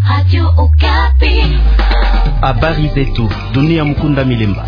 Habari zetu dunia. Mkunda Milemba.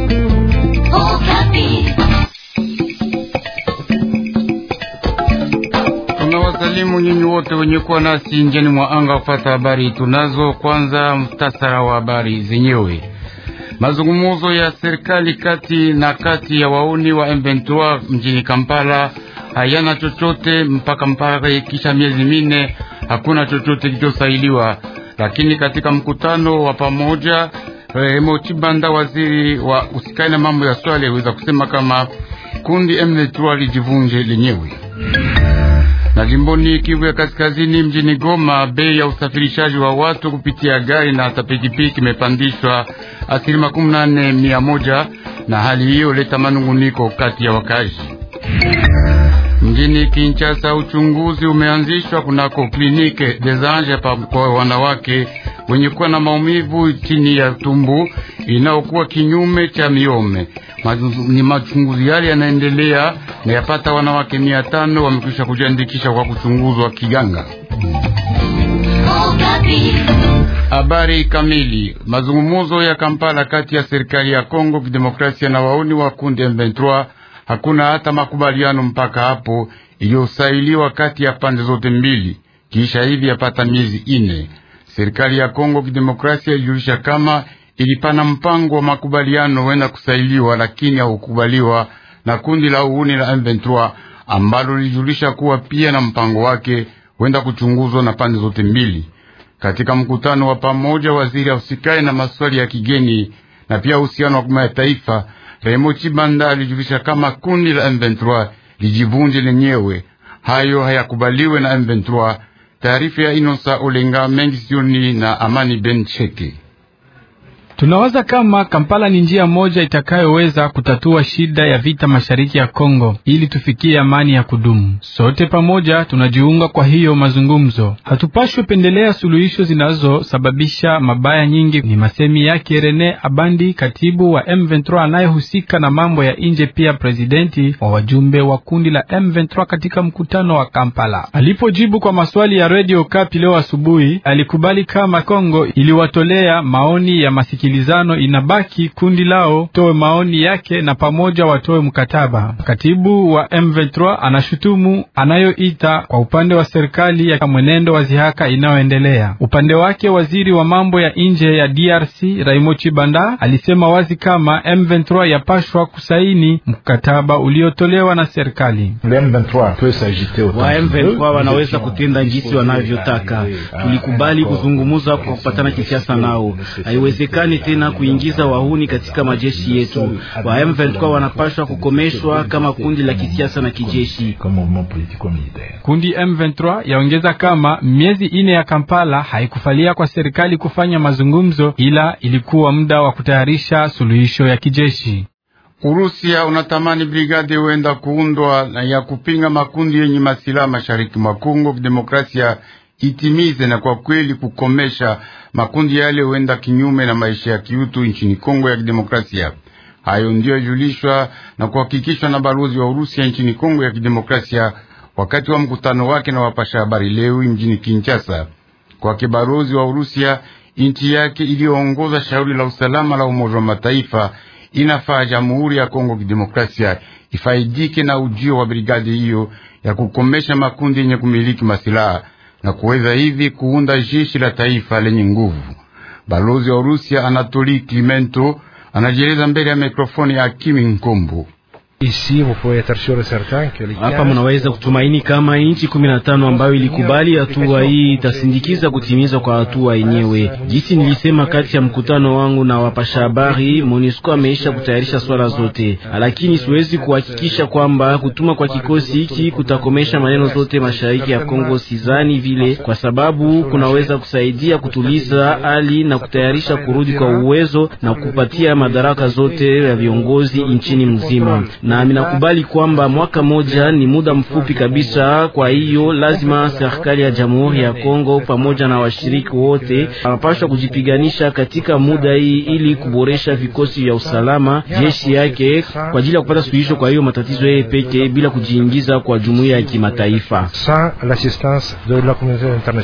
Tunawasalimu nyinyi wote wenye kuwa nasi njiani mwa anga kufata habari tunazo. Kwanza mtasara wa habari zenyewe. Mazungumuzo ya serikali kati na kati ya wauni wa M23 mjini Kampala hayana chochote mpaka mpaka kisha miezi mine hakuna chochote kilichosailiwa. Lakini katika mkutano wa pamoja Remo Chibanda, waziri wa usikani na mambo ya swali, aliweza kusema kama kundi M23 lijivunje lenyewe. Na jimboni Kivu ya Kaskazini, mjini Goma, bei ya usafirishaji wa watu kupitia gari na hata pikipiki imepandishwa asilimia makumi nane mia moja, na hali hiyo leta manunguniko kati ya wakazi. Mjini Kinshasa, uchunguzi umeanzishwa kunako klinike des Anges kwa wanawake wenye kuwa na maumivu chini ya tumbu inayokuwa kinyume cha miome. Ni machunguzi yale yanaendelea na yapata wanawake mia tano wamekwisha kujiandikisha kwa kuchunguzwa kiganga. Habari kamili. Mazungumzo ya Kampala kati ya serikali ya Kongo Kidemokrasia na wauni wa kundi M23 hakuna hata makubaliano mpaka hapo iliyosailiwa kati ya pande zote mbili. Kisha hivi yapata miezi ine, serikali ya Kongo Kidemokrasia ilijulisha kama ilipana mpango wa makubaliano wenda kusailiwa, lakini haukubaliwa na kundi la uhuni la M23 ambalo lilijulisha kuwa pia na mpango wake wenda kuchunguzwa na pande zote mbili. Katika mkutano wa pamoja, waziri ausikai na maswali ya kigeni na pia uhusiano wa kimataifa Remo Chibanda alijulisha kama kundi la M23 lijivunje lenyewe, hayo hayakubaliwe na M23. Taarifa ya Inosa Olenga mengi sioni na Amani Ben Cheke. Tunawaza kama Kampala ni njia moja itakayoweza kutatua shida ya vita mashariki ya Kongo ili tufikie amani ya kudumu. Sote pamoja tunajiunga kwa hiyo mazungumzo. Hatupashwe pendelea suluhisho zinazosababisha mabaya nyingi. Ni masemi yake Rene Abandi, katibu wa M23 anayehusika na mambo ya nje, pia presidenti wa wajumbe wa kundi la M23 katika mkutano wa Kampala. Alipojibu kwa maswali ya Radio Kapi leo asubuhi, alikubali kama Kongo iliwatolea maoni ya masiki kilizano inabaki kundi lao toe maoni yake na pamoja watoe mkataba. Katibu wa M23 anashutumu anayoita kwa upande wa serikali ya mwenendo wa zihaka inayoendelea. Upande wake waziri wa mambo ya nje ya DRC Raimo Chibanda alisema wazi kama M23 yapashwa kusaini mkataba uliotolewa na serikali. Wa M23 wanaweza kutenda jinsi wanavyotaka. Tulikubali kuzungumuza kwa kupatana kisiasa nao, haiwezekani tena kuingiza wahuni katika majeshi yetu. Wa M23 wanapashwa kukomeshwa kama kundi la kisiasa na kijeshi. Kundi M23 yaongeza kama miezi ine ya Kampala haikufalia kwa serikali kufanya mazungumzo, ila ilikuwa muda wa kutayarisha suluhisho ya kijeshi. Urusia unatamani brigade huenda kuundwa ya kupinga makundi yenye masilaha mashariki mwa Kongo Kidemokrasia itimize na kwa kweli kukomesha makundi yale huenda kinyume na maisha ya kiutu nchini Kongo ya Kidemokrasia. Hayo ndiyo yajulishwa na kuhakikishwa na balozi wa Urusia nchini Kongo ya Kidemokrasia wakati wa mkutano wake na wapasha habari leo mjini Kinshasa. Kwake balozi wa Urusia, nchi yake iliyoongoza shauri la usalama la Umoja wa Mataifa inafaa Jamhuri ya Kongo Kidemokrasia ifaidike na ujio wa brigadi hiyo ya kukomesha makundi yenye kumiliki masilaha na kuweza hivi kuunda jeshi la taifa lenye nguvu. Balozi wa Urusia Anatoli Klimento anajieleza mbele ya mikrofoni ya Kimi Nkombo. Hapa mnaweza kutumaini kama nchi kumi na tano ambayo ilikubali hatua hii itasindikiza kutimizwa kwa hatua yenyewe. Jinsi nilisema kati ya mkutano wangu na wapasha habari, MONUSCO ameisha kutayarisha swala zote, lakini siwezi kuhakikisha kwamba kutuma kwa kikosi hiki kutakomesha maneno zote mashariki ya Kongo. Sizani vile, kwa sababu kunaweza kusaidia kutuliza hali na kutayarisha kurudi kwa uwezo na kupatia madaraka zote ya viongozi nchini mzima na minakubali kwamba mwaka moja ni muda mfupi kabisa. Kwa hiyo lazima serikali ya Jamhuri ya Kongo pamoja na washiriki wote wanapaswa kujipiganisha katika muda hii ili kuboresha vikosi vya usalama, jeshi yake kwa ajili ya kupata suluhisho kwa hiyo matatizo yeye peke bila kujiingiza kwa jumuiya ya kimataifa.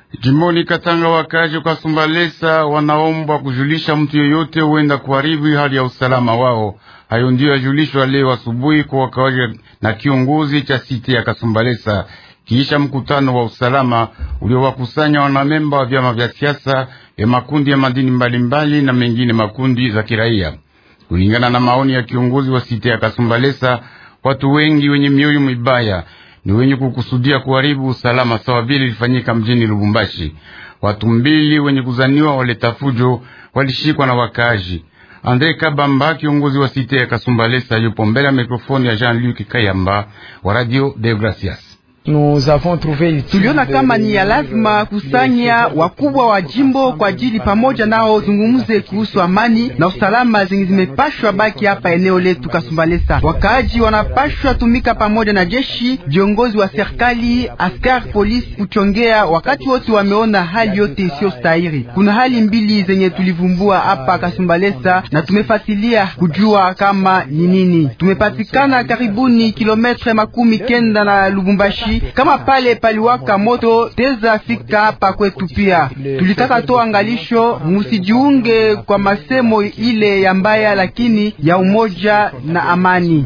Jimboni Katanga, wakaji kwa Sumbalesa wanaombwa kujulisha mtu yoyote huenda kuharibu hali ya usalama wao. Hayo ndiyo yajulishwa leo asubuhi kwa wakawaji na kiongozi cha siti ya Kasumbalesa kisha mkutano wa usalama uliowakusanya wanamemba wa vyama vya siasa ya makundi ya madini mbalimbali mbali na mengine makundi za kiraia. Kulingana na maoni ya kiongozi wa siti ya Kasumbalesa, watu wengi wenye mioyo mibaya ni wenye kukusudia kuharibu usalama sawa vile ilifanyika mjini Lubumbashi. Watu mbili wenye kuzaniwa waleta fujo walishikwa na wakaaji. Andre Kabamba, kiongozi wa site ya Kasumbalesa, yupo mbele ya mikrofoni ya Jean-Luc Kayamba wa Radio de Gracias. Tuliona kama ni ya lazima kusanya wakubwa wa jimbo kwa ajili pamoja nao zungumze kuhusu amani na usalama zenye zimepashwa baki hapa eneo letu Kasumbalesa. Wakaaji wanapashwa tumika pamoja na jeshi, viongozi wa serikali, askari polisi kuchongea wakati wote wameona hali yote isiyo stahili. Kuna hali mbili zenye tulivumbua hapa Kasumbalesa na tumefasilia kujua kama ni nini. Tumepatikana karibuni kilometre makumi kenda na Lubumbashi kama pale paliwaka moto teza fika hapa kwetu. Pia tulitaka toa angalisho, musijiunge kwa masemo ile ya mbaya, lakini ya umoja na amani.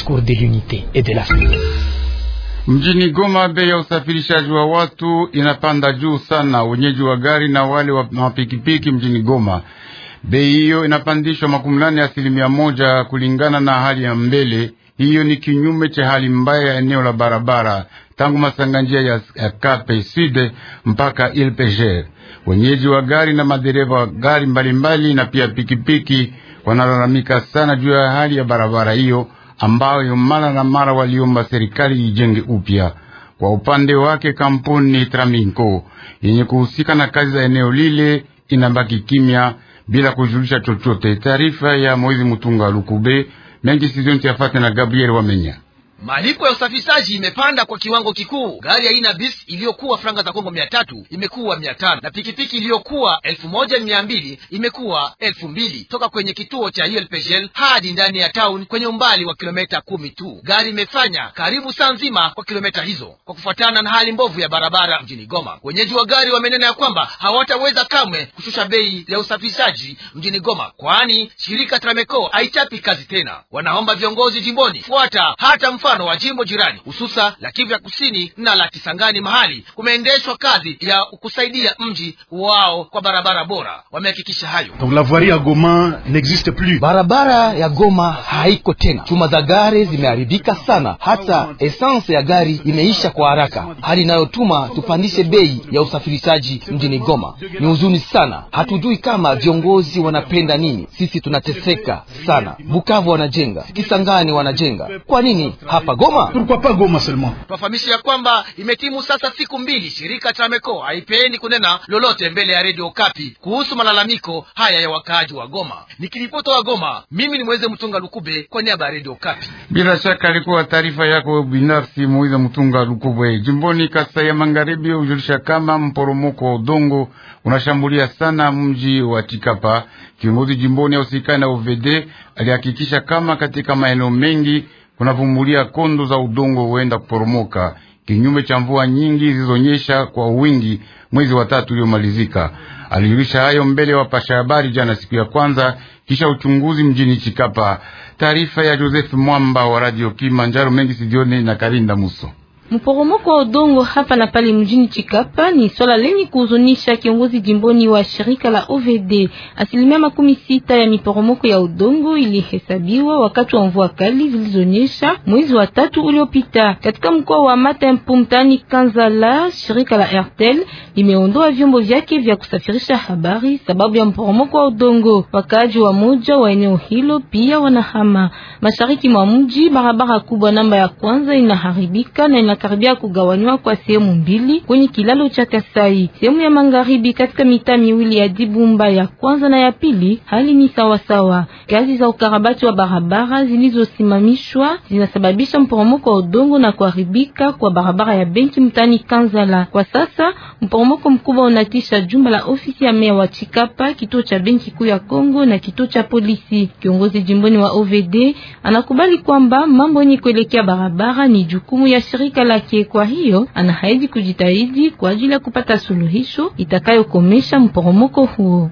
Mjini Goma, bei ya usafirishaji wa watu inapanda juu sana. Wenyeji wa gari na wale wa mapikipiki mjini Goma, bei hiyo inapandishwa makumi nane asilimia moja kulingana na hali ya mbele. Hiyo ni kinyume cha hali mbaya ya eneo la barabara tangu masanga njia ya, ya Kape Sud mpaka Ilpeger. Wenyeji wa gari na madereva wa gari mbalimbali mbali na pia pikipiki wanalalamika sana juu ya hali ya barabara hiyo ambayo mara na mara waliomba serikali ijenge upya. Kwa upande wake, kampuni Traminco yenye kuhusika na kazi za eneo lile inabaki kimya bila kujulisha chochote. Taarifa ya Moizi Mutunga Lukube mengi sizonti yafate na Gabriel Wamenya. Malipo ya usafirishaji imepanda kwa kiwango kikuu. Gari aina bis iliyokuwa franga za Kongo mia tatu imekuwa mia tano na pikipiki iliyokuwa elfu moja mia mbili imekuwa elfu mbili toka kwenye kituo cha ULPGL hadi ndani ya town kwenye umbali wa kilomita kumi tu. Gari imefanya karibu saa nzima kwa kilomita hizo, kwa kufuatana na hali mbovu ya barabara mjini Goma. Wenyeji wa gari wamenena ya kwamba hawataweza kamwe kushusha bei ya usafirishaji mjini Goma, kwani shirika Trameco haichapi kazi tena. Wanaomba viongozi jimboni fuata hata mfano wa jimbo jirani hususa la Kivu ya kusini na la Kisangani, mahali kumeendeshwa kazi ya kusaidia mji wao kwa barabara bora. Wamehakikisha hayo. Donc la voirie ya Goma n'existe plus. Barabara ya Goma haiko tena, chuma za gari zimeharibika sana, hata essence ya gari imeisha kwa haraka, hali inayotuma tupandishe bei ya usafirishaji mjini Goma. Ni huzuni sana, hatujui kama viongozi wanapenda nini. Sisi tunateseka sana. Bukavu wanajenga, Kisangani wanajenga, kwa nini hapa Goma? Pourquoi pas Goma seulement? Twafahamisha ya kwamba imetimu sasa siku mbili shirika Trameco haipendi kunena lolote mbele ya redio Kapi kuhusu malalamiko haya ya wakaaji wa Goma. Nikiripota wa Goma, mimi ni Mweze Mtunga Lukube kwa niaba ya redio Kapi. Bila shaka alikuwa taarifa yako binafsi Moiza Mtunga Lukube. Jimboni Kasai ya Magharibi hujulisha kama mporomoko wa udongo unashambulia sana mji wa Chikapa. Kiongozi jimboni ausikani na UVD alihakikisha kama katika maeneo mengi kunavumbulia kondo za udongo huenda kuporomoka kinyume cha mvua nyingi zilizonyesha kwa wingi mwezi wa tatu uliomalizika. Alijulisha hayo mbele ya wapasha habari jana siku ya kwanza kisha uchunguzi mjini Chikapa. Taarifa ya Joseph Mwamba wa Radio Kilimanjaro mengi sijioni na Karinda Muso. Mporomoko wa udongo hapa na pale mjini Chikapa ni swala lenye kuhuzunisha kiongozi jimboni wa shirika la OVD. Asilimia makumi sita ya miporomoko ya udongo ilihesabiwa wakati wa mvua kali zilizonyesha mwezi wa tatu uliopita katika mkoa wa Matempu mtani Kanzala. Shirika la Airtel limeondoa vyombo vyake vya kusafirisha habari sababu ya mporomoko wa udongo. Wakaaji wa moja wa eneo hilo pia wanahama mashariki mwa mji. Barabara kubwa namba ya kwanza inaharibika na ina karibia kugawanywa kwa sehemu mbili kwenye kilalo cha Kasai. Sehemu ya magharibi katika mitaa miwili ya Dibumba ya kwanza na ya pili, hali ni sawa sawa. Kazi za ukarabati wa barabara zilizosimamishwa zinasababisha mporomoko wa udongo na kuharibika kwa barabara ya benki mtani Kanzala. Kwa sasa mporomoko mkubwa unatisha jumba la ofisi ya meya wa Chikapa, kituo cha benki kuu ya Kongo na kituo cha polisi. Kiongozi jimboni wa OVD anakubali kwamba mambo yenye kuelekea barabara ni jukumu ya shirika la lake. Kwa hiyo anahaidi kujitahidi kwa ajili ya kupata suluhisho itakayokomesha mporomoko huo.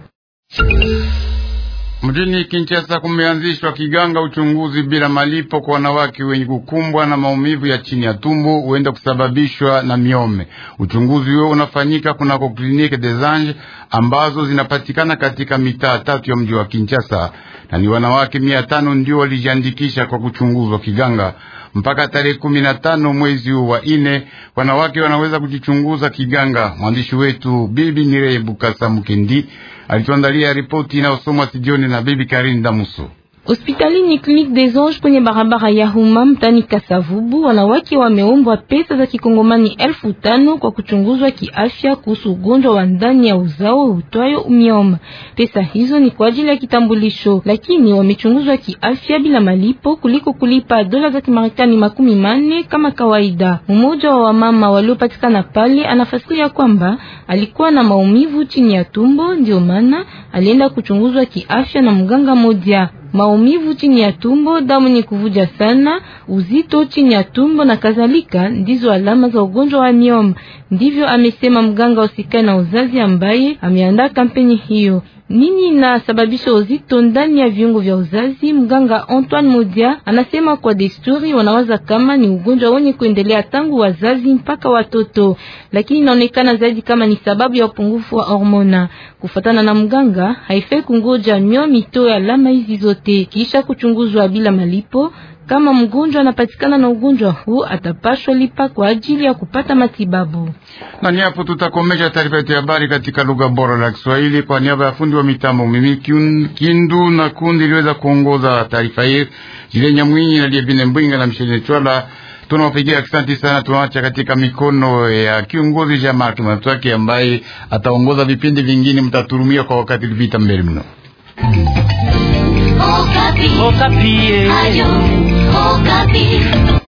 Mjini Kinshasa kumeanzishwa kiganga uchunguzi bila malipo kwa wanawake wenye kukumbwa na maumivu ya chini ya tumbo huenda kusababishwa na miome. Uchunguzi huo unafanyika kunako kliniki des Anges ambazo zinapatikana katika mitaa tatu ya mji wa Kinshasa, na ni wanawake mia tano ndio walijiandikisha kwa kuchunguzwa kiganga. Mpaka tarehe kumi na tano mwezi huu wa ine, wanawake wanaweza kujichunguza kiganga. Mwandishi wetu Bibi Nireye Bukasa Mukendi alituandalia ripoti inayosomwa studioni na Bibi Karin Damuso. Hospitalini Clinique des Anges kwenye barabara ya Huma mtani Kasavubu, wanawake wameombwa pesa za kikongomani elfu tano kwa kuchunguzwa kiafya kuhusu ugonjwa wa ndani ya uzao utwayo myoma. Pesa hizo ni kwa ajili ya kitambulisho, lakini wamechunguzwa kiafya bila malipo kuliko kulipa dola za Kimarekani makumi manne kama kawaida. Mmoja wa wamama waliopatikana pale anafasiria kwamba alikuwa na maumivu chini ya tumbo, ndio maana alienda kuchunguzwa kiafya na mganga moja maumivu chini ya tumbo, damu ni kuvuja sana, uzito chini ya tumbo na kadhalika, ndizo alama za ugonjwa wa myoma. Ndivyo amesema mganga usikae na uzazi ambaye ameandaa kampeni hiyo. Nini inasababisha uzito ndani ya viungo vya uzazi? Mganga Antoine Modia anasema kwa desturi wanawaza kama ni ugonjwa wenye kuendelea tangu wazazi mpaka watoto, lakini inaonekana zaidi kama ni sababu ya upungufu wa hormona. Kufatana na mganga, haifai kungoja myomi itoe alama hizi zote kisha kuchunguzwa bila malipo. Kama mgonjwa anapatikana na ugonjwa huu atapashwa lipa kwa ajili ya kupata matibabu. Na ni hapo tutakomesha taarifa yetu ya habari katika lugha bora la Kiswahili. Kwa niaba ya fundi wa mitambo mimi Kindu na kundi liweza kuongoza taarifa hii Jile Nyamwinyi na Liebine Mbwinga na Mshene Chwala, tunawapigia asante sana. Tunaacha katika mikono ya kiongozi Jean Marc Matwake ambaye ataongoza vipindi vingine, mtaturumia kwa wakati vita mbele mno. Okapi. Okapi. Ayo, Okapi.